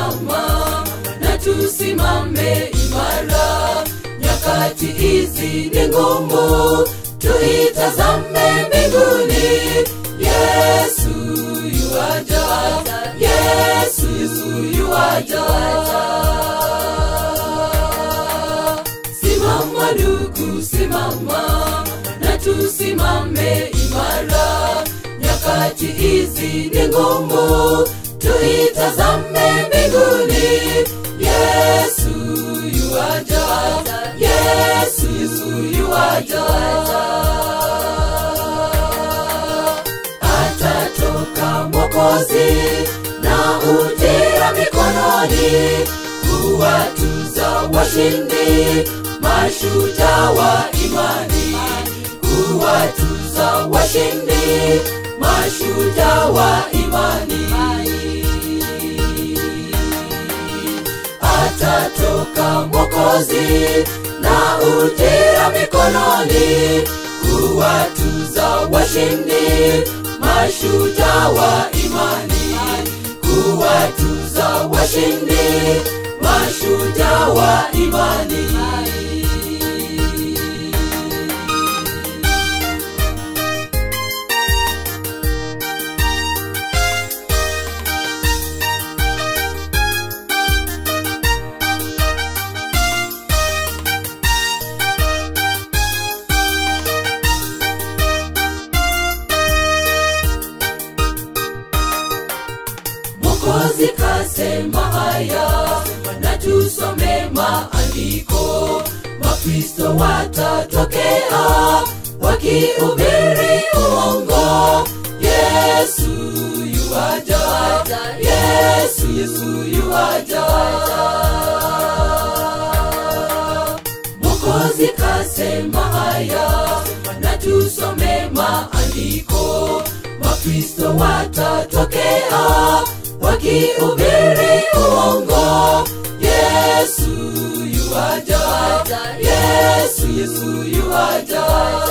simama na tusimame imara nyakati hizi ni ngumu tuitazame mbinguni yesu yuaja yesu yuaja simama ndugu simama na tusimame imara nyakati hizi ni ngumu tuitazame mbinguni yesu yuaja yesu yuaja atatoka mwokozi na ujira mikononi kuwatuza washindi mashujaa wa imani kuwatuza washindi mashujaa wa imani atatoka mwokozi na ujira mikononi kuwatuza washindi mashujaa wa imani kuwatuza washindi mashujaa wa imani mwokozi kasema haya na tusome maandiko makristo watatokea wakihubiri uongo yesu yuaja yesu yesu yuaja mwokozi kasema haya na tusome maandiko makristo watatokea wakihubiri uongo yesu yuaja yesu yesu yuaja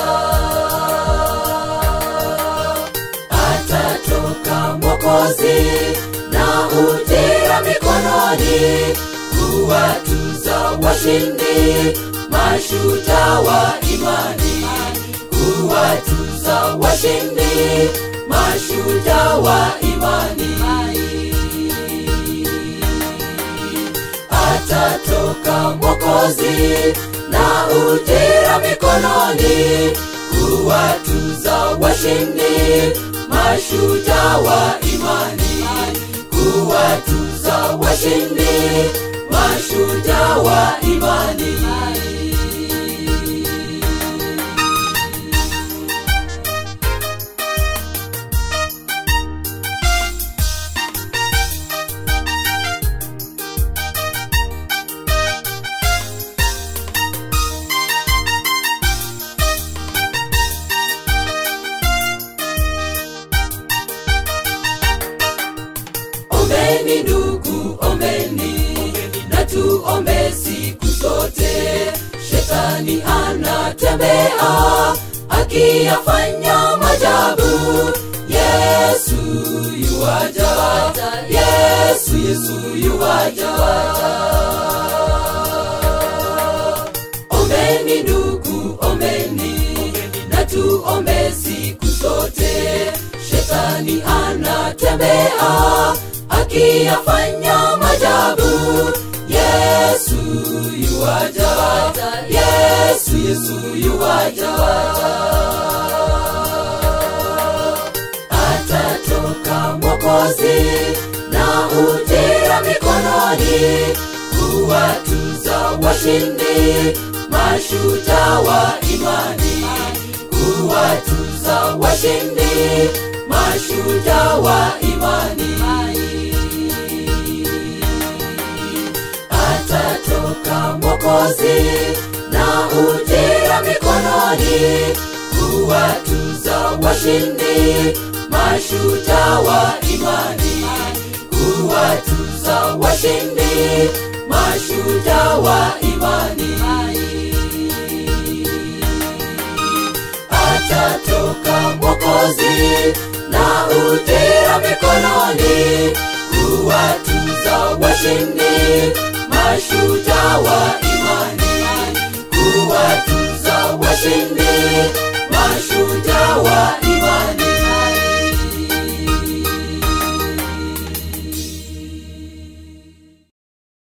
atatoka mwokozi na ujira mikononi kuwatuza washindi mashujaa wa imani kuwatuza washindi mashujaa wa imani atatoka mwokozi na ujira mikononi kuwatuza washindi mashujaa wa imani kuwatuza washindi mashujaa wa imani ombeni ndugu ombeni na tuombe siku zote shetani anatembea akiyafanya majabu yesu yuaja yesu yesu yuaja ombeni ndugu ombeni na tuombe siku zote shetani anatembea akiyafanya majabu yesu yuaja yesu yesu yuaja atatoka mwokozi na ujira mikononi kuwatuza washindi mashujaa wa imani kuwatuza washindi mashujaa wa imani atatoka mwokozi na ujira mikononi kuwatuza washindi mashujaa wa imani kuwatuza washindi mashujaa wa imani atatoka mwokozi na ujira mikononi kuwatuza washindi washindi mashujaa wa imani kuwatuza washindi mashujaa wa